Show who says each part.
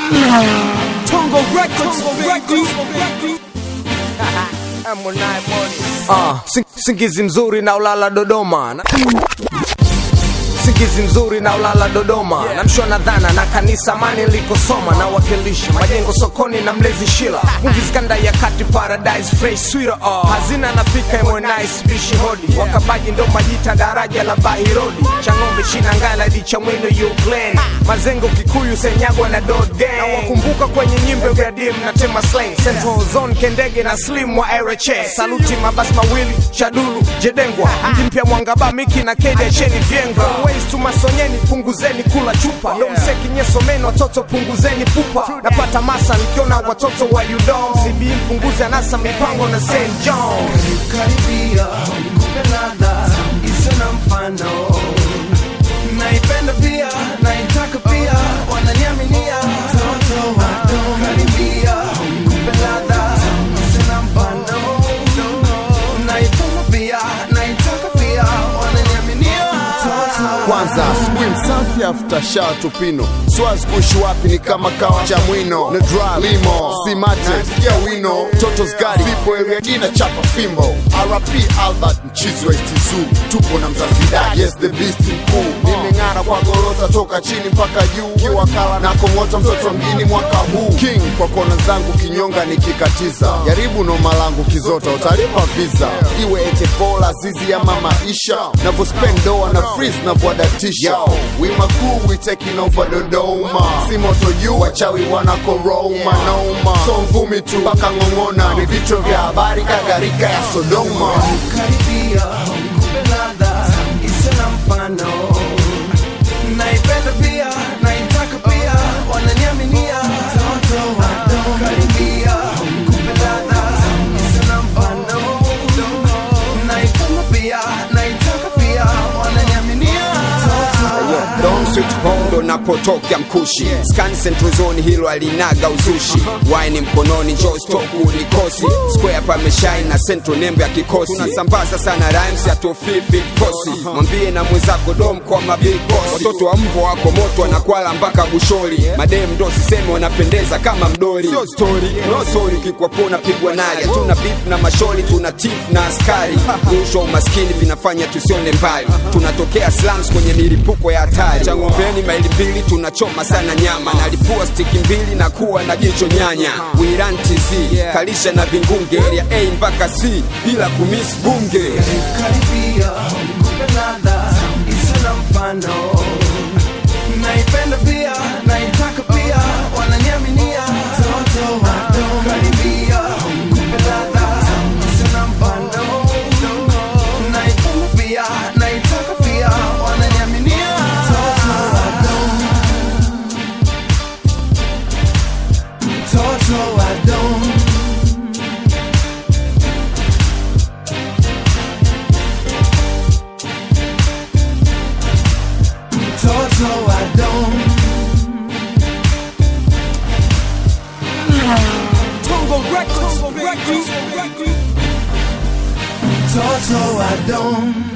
Speaker 1: Tongo Records, Records.
Speaker 2: Ah, sing- singizi mzuri na ulala Dodoma na... singizi mzuri na ulala Dodoma namshwa na dhana na kanisa mani likosoma na wakilishi majengo sokoni na mlezi shila movies kanda ya kati paradise fresh sweeter oh. hazina nafika emo nice bishi hodi wakabaji ndo majita daraja la bahirodi changombe shina ngala di cha mwendo Ukraine mazengo kikuyu senyagwa na dot gang na wakumbuka kwenye nyimbo vya dim na tema slang central zone kendege na slim wa RHS saluti mabasi mawili chadulu jedengwa mji mpya mwangaba miki na kede cheni vyengwa ways tu masonyeni punguzeni kula chupa ndo mseki nyesomeni watoto punguzeni pupa napata masa nikiona watoto wa udom cb mpunguze anasa mipango na st john
Speaker 3: karibia kumbe ladha isiyo na mfano naipenda pia naitaka pia wananiaminia toto wado karibia kumbe ladha isiyo na mfano naipenda pia naitaka pia wananiaminia toto
Speaker 4: kwanza asubuhi msafi afuta shaa tupino swazi kuishi wapi ni kama kawa cha mwino na dra limo simate sikia wino toto skari sipo eriajina chapa fimbo rp albert mchizi wa istizu tupo na mzafidai yes the beast mkuu nimeng'ara kwa gorota toka chini mpaka juu kiwakala na kong'ota mtoto mjini mwaka huu king kwa kona zangu kinyonga nikikatiza jaribu noma langu kizota utalipa visa iwe etebola zizi ya mama isha navyospend doa na freeze navyoadatisha wima kuu we taking over dodoma si moto juu wachawi wanakoroma noma so mvumi tu mpaka ng'ong'ona ni vichwa vya habari kagarika ya sodoma
Speaker 3: karibia kumbe ladha isiyo na mfano naipenda pia naitaka pia wananiaminia toto wado karibia kumbe ladha isiyo na mfano naipenda pia naitaka pia wananiaminia toto
Speaker 5: Dom Sweet Home ndo napotokea mkushi Scan Central Zone hilo alinaga uzushi Wine mkononi Joe Stoku ni kosi Square pameshine na Central nembo ya kikosi Tunasambaza sana rhymes ya tofifi kosi Mwambie na mwenzako Dom kwa mabig boss Watoto wa mvo wako moto wanakwala mpaka bushori Madem ndo siseme wanapendeza kama mdori Sio story, no sorry kikwapona pigwa nali Hatuna beef na mashori tuna tif na askari Rushwa umaskini vinafanya tusione mbali Tunatokea slums kwenye milipuko ya hatari Changombeni maili mbili tunachoma sana nyama Nalipua stiki mbili na kuwa na jicho nyanya Wiran TZ kalisha na vingunge Area A mpaka C bila kumiss bunge
Speaker 3: karibia kumbe ladha isiyo na mfano naipenda pia naitaka pia wananiaminia toto wado karibia kumbe ladha isiyo na mfano naipenda pia naitaka pia wananiaminia toto wado toto wado Toto I don't
Speaker 1: Tongo Records, Records.
Speaker 3: Toto I don't